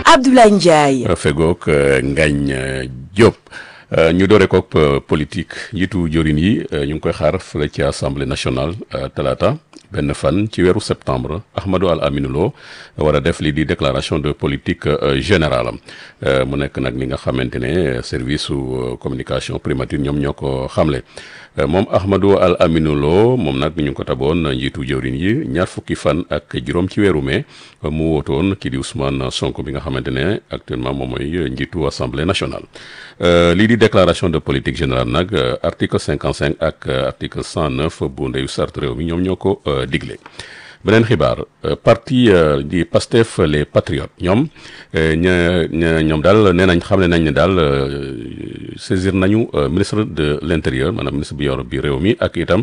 Abdoulaye Ndiaye. fegook Ngagne Diop. ñu doore kook politique njiitu jorin yi ñu ngi koy xaar fële ci assemblée nationale talaata benn fan ci weeru septembre Ahmadou Al Aminou Lo war a def lii di déclaration de politique générale mu nekk nag li nga xamante ne service su communication primature ñoom ñoo ko xamle moom Ahmadou Al Aminou Lo moom nag ñu ngi ko taboon njiitu jëwrin yi ñaar fukki fan ak juróom ci weeru mai mu wootoon kii di Ousmane Sonko bi nga xamante ne actuellement moom mooy njiitu assemblée nationale lii di déclaration de politique générale nag article cinquante cinq ak article cent neuf bu ndeyu sart réew mi ñoom ñoo ko digle beneen xibaar parti di Pastef les patriotes ñoom ña ña ñoom daal nee nañ xam ne nañ ne daal saisir nañu ministre de l' intérieur maanaam ministre bi yor bi réew mi ak itam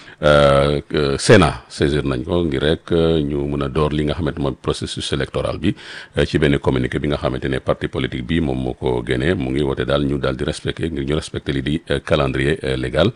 Sénat saisir nañ ko ngir rek ñu mun a door li nga xamante mooy processus électoral bi ci benn communiqué bi nga xamante ne parti politique bi moom moo ko génnee mu ngi woote daal ñu daal di respecté ngir ñu respecté li di calendrier légal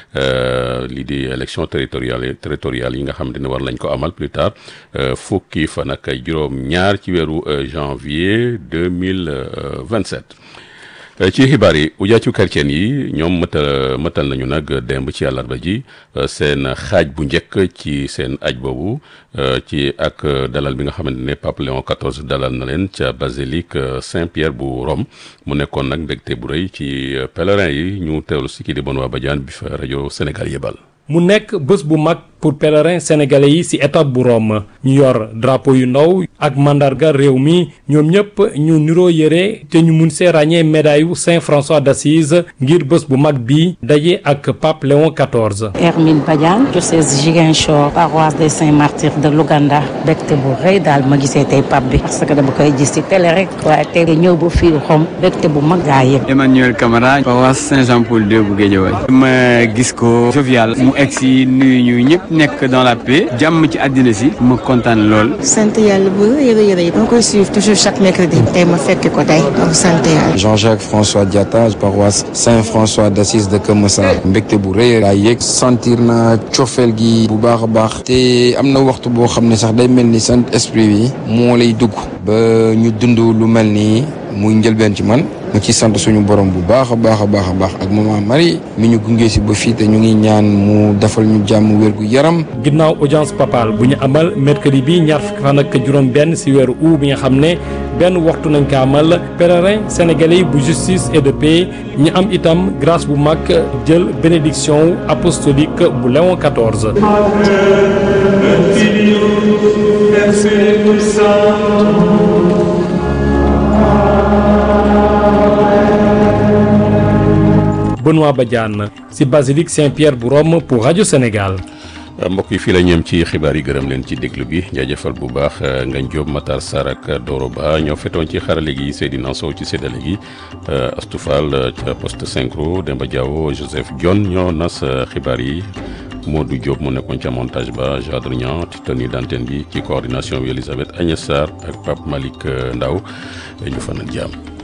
lii di élection territoriale territoriale yi nga xamante ne war lañ ko amal plus tard fukki fan ak juróom-ñaar ci weeru janvier deux mille vingt-sept ci xibaar yi ujaatu chrétien yi ñoom mëtal mëtal nañu nag démb ci àllarba ji seen xaaj bu njëkk ci seen aj boobu ci ak dalal bi nga xamante ne Pape Léon XIV dalal na leen ca basilique Saint-Pierre bu Rome mu nekkoon nag mbégte bu rëy ci pèlerin yi ñu teewlu si kii di Benoît Badiane bi fa rajo Sénégal yebal mu nekk bés bu mag pour pèlerins sénégalais yi ci étape bu Rome ñu yor drapeau yu ndaw ak mandarga réew mi ñoom ñëpp ñu niroo yëre te ñu mun see ràññee médaille yu Saint François d'Assise ngir bés bu mag bi daje ak Pape Léon XIV. Hermine Badiane diocèse Ziguinchor paroisse des Saints Martyrs de Louganda bégte bu rëy daal ma gisee tey pape bi parce que dama koy gis ci télé rek waaye tey ñëw ba fii Rome bégte bu mag gaa yëg. Emmanuel Camara paroisse Saint-Jean-Paul II bu Guédiawaye ma gis ko jovial mu egg si nuyu ñu ñëpp nekk dans la paix jàmm ci àddina si ma kontaan lool. sant yàlla bu yëre yëre yi. ma koy suivre toujours chaque mercredi. tey ma fekk ko tey donc sant yàlla. Jean-Jacques François Diatta paroisse Saint-François d'Assise de Keur Massar mbégte bu rëy laa yëg sentir na cofeel gi bu baax a baax te am na waxtu boo xam ne sax day mel ni sant esprit bi moo lay dugg ba ñu dund lu mel nii muy njëlbeen ci man mu ci sant suñu borom bu baax a baax a baax a baax ak maman Marie mi ñu gunge si ba fii te ñu ngi ñaan mu defal ñu jàmm wér gu yaram. ginnaaw audience papale bu ñu amal mercredi bi ñaar fukki fan ak juróom-benn ci weeru août bi nga xam ne benn waxtu nañ ko amal pèlerin sénégalais bu justice et de paix ñu am itam grâce bu mag jël bénédiction apostolique bu Léon XIV. Benoît Badiane ci basilique Saint-Pierre bu Rome pour rajo Sénégal. mbokk yi fii la ñeem ci xibaar yi gërëm leen ci déglu bi jaajëfal bu baax Ngagne Diop Matar Sarr ak Doro Ba ñoo fetoon ci xarale gi Seydina Sow ci séddale gi Astou Fall ca poste synchro Demba Diawo Joseph Dione ñoo nas xibaar yi Modou Diop mu nekkoon ca montage ba Jadre Niang ci tenue d'antenne bi ci coordination bi Elisabeth Agnès Sarr ak Pape Malick Ndaw ñu fanal jàmm